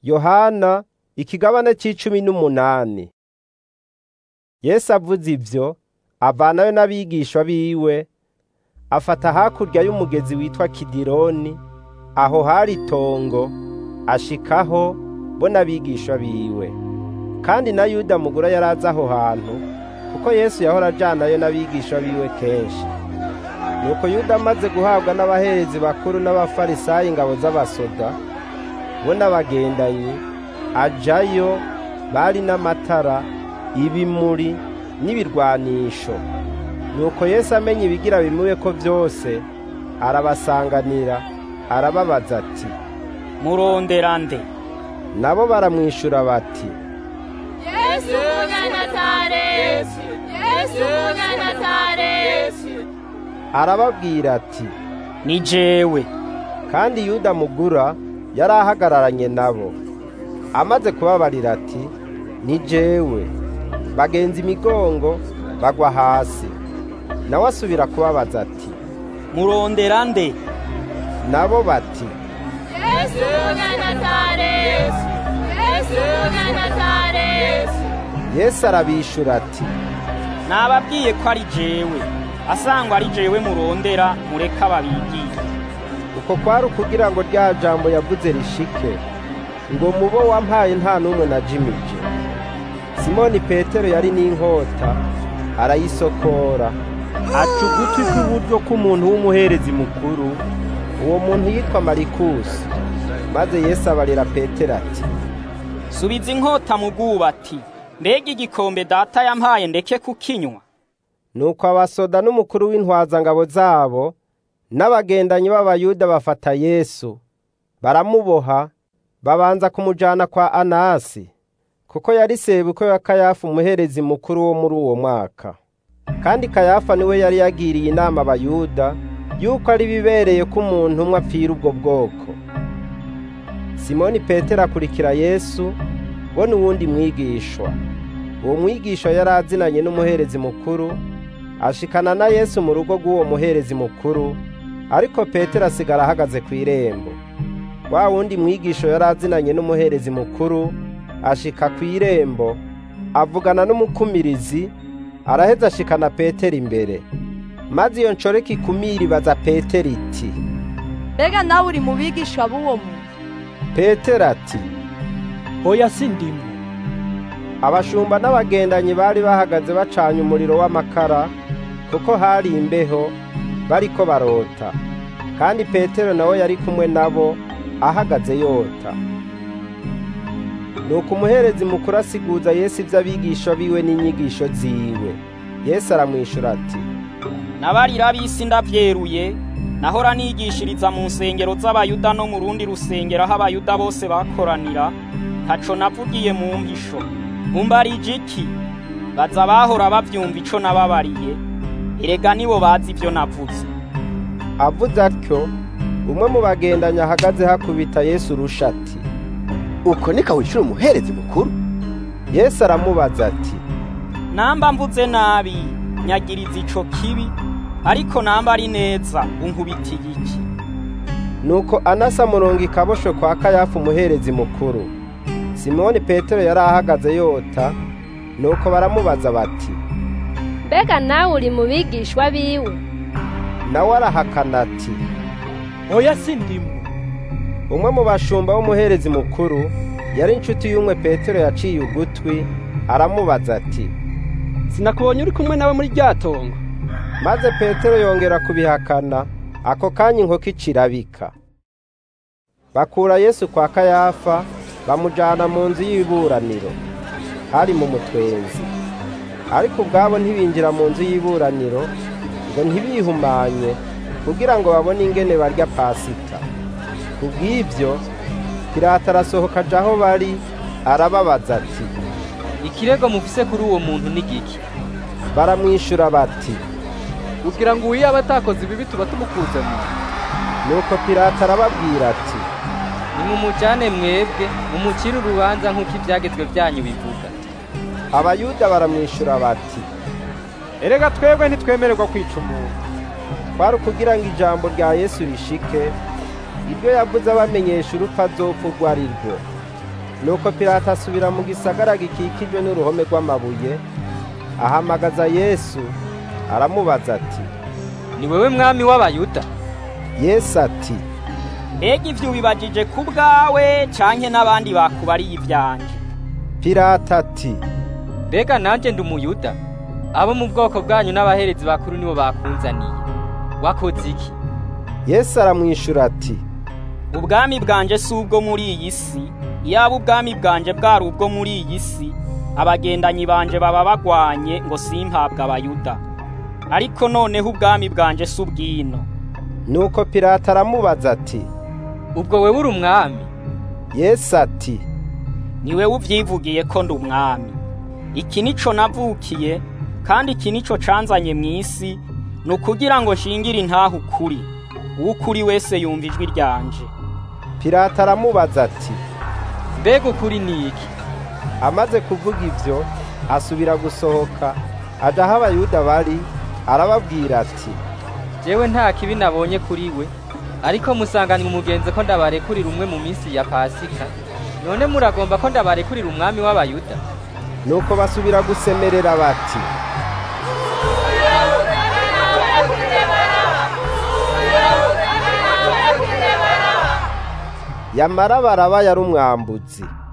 yohana ikigabane c'icumi n'umunani yesu avuze ivyo avanayo n'abigishwa biwe afata hakurya y'umugezi witwa kidironi aho hari itongo ashikaho bo n'abigishwa biwe kandi na yuda mugura yari azi aho hantu kuko yesu yahora ajanayo n'abigishwa biwe kenshi nuko yuda amaze guhabwa n'abaherezi bakuru n'abafarisayo ingabo z'abasoda bo n'abagendanyi ajayo bari n'amatara ibimuri n'ibirwanisho nuko yesu amenye ibigira bimube ko byose arabasanganira arababaza ati murondera nde nabo baramwishura bati yesu umunyanazareti yesu umunyanazareti arababwira ati ni jewe kandi yuda mugura yari ahagararanye nabo amaze kubabarira ati ni jewe bagenza imigongo bagwa hasi nawe asubira kubabaza ati murondera nde nabo bati yesu umunyanazareti yesu umunyanazareti yesu arabishura ati nababwiye ko ari jewe asangwa ari jewe murondera mureka babigiye uko kwari ukugira ngo rya jambo yavuze rishike ngo mubo wampaye nta n'umwe najimije simoni petero yari n'inkota arayisokora aca ugutwi kw'iburyo k'umuntu w'umuherezi mukuru uwo muntu yitwa marikusi maze yesu abarira petero ati subiza inkota mu bwubati mbega igikombe data yampaye ndeke kukinywa nuko abasoda n'umukuru w'intwazangabo zabo n'abagendanyi b'abayuda bafata yesu baramuboha babanza kumujana kwa anasi kuko yari sebuko ya kayafa umuherezi mukuru wo muri uwo mwaka kandi kayafa niwe yari yagiriye inama abayuda yuko ari bibereye ko umuntu umwe apfira ubwo bwoko simoni petero akurikira yesu bo n'uwundi mwigishwa uwo mwigishwa yari azinanye n'umuherezi mukuru ashikana na yesu mu rugo rw'uwo muherezi mukuru ariko petero asigara ahagaze ku irembo wa wundi mwigisho yari azinanye n'umuherezi mukuru ashika ku irembo avugana n'umukumirizi araheza ashikana petero imbere maze iyo nshoreke ikumira ibaza petero iti mbega nawe uri mu bigishwa b'uwo muntu petero ati oya sindimwe abashumba n'abagendanyi bari bahagaze bacanye umuriro w'amakara kuko hari imbeho bariko barota kandi petero nawe yari kumwe nabo ahagaze yota nuko umuherezi mukuru asiguza yesu ivy'abigisha biwe n'inyigisho ziwe yesu aramwishura ati nabarira b'isi ndavyeruye nahora nigishiriza mu nsengero z'abayuda no mu rundi rusengero aho abayuda bose bakoranira ntaco navugiye mu mpisho mumbarije iki baza bahora bavyumva ico nababariye erega nibo bazi ivyo navuze avuze atyo umwe mu bagendanyi ahagaze hakubita yesu urusha ati uko niko wishura umuherezi mukuru yesu aramubaza ati namba mvuze nabi nyagiriza ico kibi ariko namba ari neza unkubitiye iki nuko anasa murongo ikabosho kwa kayafa umuherezi mukuru simoni petero yari ahagaze yota nuko baramubaza bati mbega nawe uri mu bigishwa biwe nawe arahakana ati oya sindimwe umwe mu bashumba w'umuherezi mukuru yari inshuti y'umwe petero yaciye ugutwi aramubaza ati sinakubonye uri kumwe nawe muri rya tongo maze petero yongera kubihakana ako kanya inkoko icirabika bakura yesu kwa kayafa bamujana mu nzu y'iburaniro hari mu mutwenzi ariko ubwabo ntibinjira mu nzu y'iburaniro ngo ntibihumanye kugira ngo babone ingene barya pasika kubw'ibyo pilato arasohoka aja aho bari arababaza ati ikirego mufise kuri uwo muntu ni giki baramwishura bati kugira ngo uwiyaba atakoze ibibi tuba tumukuze mu nuko pilato arababwira ati nimumujane mwebwe mumucire urubanza nk'uko ibyagezwe byanyu bivuga abayuda baramwishura bati erega twebwe ntitwemererwa kwica umuntu kwari ukugira ngo ijambo rya yesu rishike ibyo yavuze abamenyesha urupfu azopfa urwo ari rwo nuko pilato asubira mu gisagara gikikijwe n'uruhome rw'amabuye ahamagaza yesu aramubaza ati ni wewe mwami w'abayuda yesu ati mbega ivyo ubibajije ku bwawe canke n'abandi bakubariye ivyanje pilato ati mbega nanje ndi umuyuda abo mu bwoko bwanyu n'abaherezi bakuru nibo bakunzaniye wakoze iki yesu aramwishura ati ubwami bwanje si ubwo muri iyi si iyaba ubwami bwanje bwari ubwo muri iyi si abagendanyi banje baba bagwanye ngo simpabwe abayuda ariko noneho ubwami bwanje si ubwino nuko pilato aramubaza ati ubwo wewe uri umwami yesu ati ni wewe uvyivugiye ko ndi umwami iki nico navukiye kandi iki nico canzanye mw'isi ni ukugira ngo nshingire intahe ukuri uw'ukuri wese yumva ijwi ryanje pilato aramubaza ati mbega ukuri ni iki amaze kuvuga ivyo asubira gusohoka aja aho abayuda bari arababwira ati jewe nta kibi nabonye kuri we ariko musanganywe umugenzi ko ndabarekurira umwe mu minsi ya pasika none muragomba ko ndabarekurira umwami w'abayuda nuko basubira gusemerera bati yamara baraba yari umwambuzi